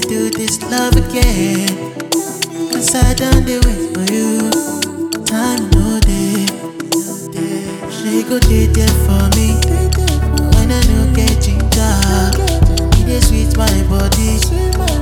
do this love again. Cause I done the wait for you. Time no day. She go dey there for me. When I no get ginger, it dey sweet my body.